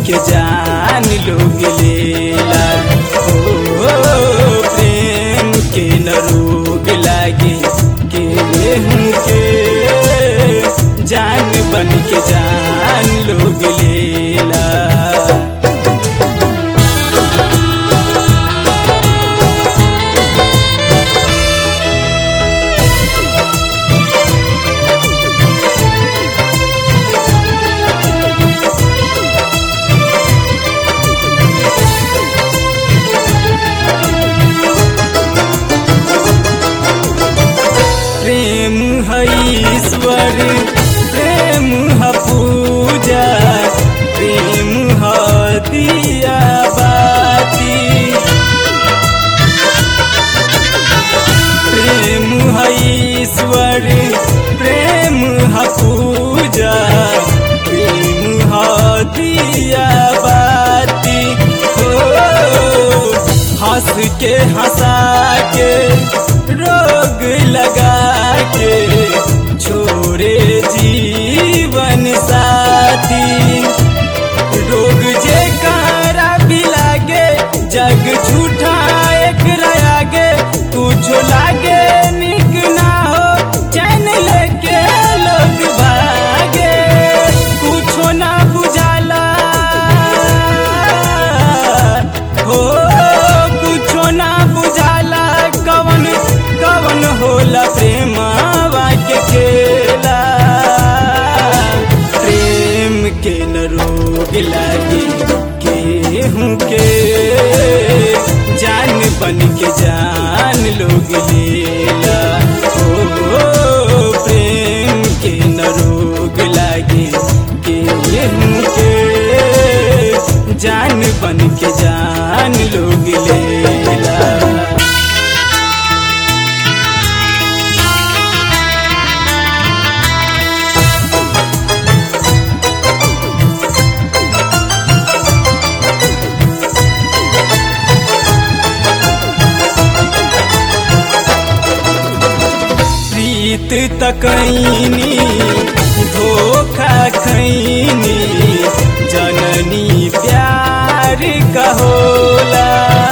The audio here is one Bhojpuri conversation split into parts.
के जान लोग लेला ओ प्रेम के न रोग लागे केहू के जान बन के जान लोग लेला प्रेम है ईश्वर प्रेम है पूजा प्रेम है दिया बाती प्रेम है ईश्वर प्रेम है पूजा प्रेम है दिया बाती हो हंस के हंसा के रोग लगा के छोड़े जीवन साथी रोग जे कारा भी लागे जग झूठा एक आगे कुछ लागे निक ना हो चैन लेके लोग भागे कुछो ना बुझाला हो कुछो ना बुझाला कवन कवन होला प्रेमावा के खेला प्रेम के न रोग लागे केहू के जान बन के जान लोग लेला ओ प्रेम के न रोग लागे केहू के जान बन के जान लोग लेला प्रीत तकैनी धोखा खैनी जननी प्यार कहोला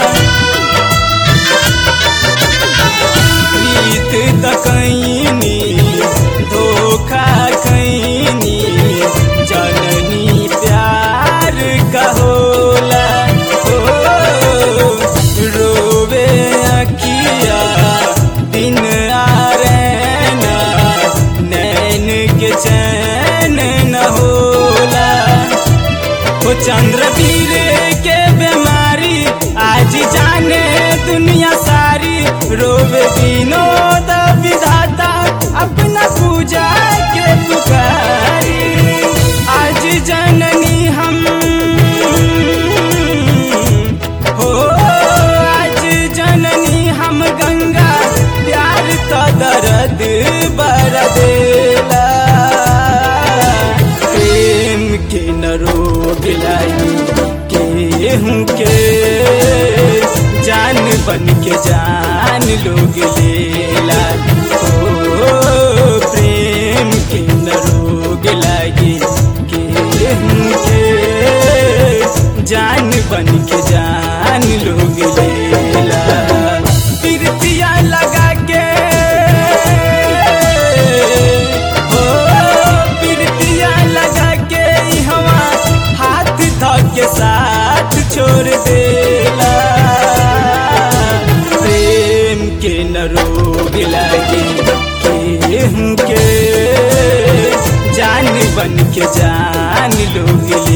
प्रीत तकैनी धोखा खैनी जननी प्यार कहोला ओ रोवे अखिया दिन आरना नैन के चैन न होला वो चंद्रवीर के बीमारी आज जाने दुनिया सारी रोवे विनोद विधाता अपना पूजा के पुकारी आज जननी हम हो आज जननी हम गंगा प्यार तो दर्द बर देला प्रेम के न रोग लाई केहू के जान बन के जान लोग लेला ओ प्रेम के न रोग लागे केहू के जान बन के जान लोग लेला पिरतिया लगा के हो पिरतिया लगा के हवा हाथ ध के साथ छोड़ देला प्रेम के न रोग लागे केहू के जान बन के जान लोग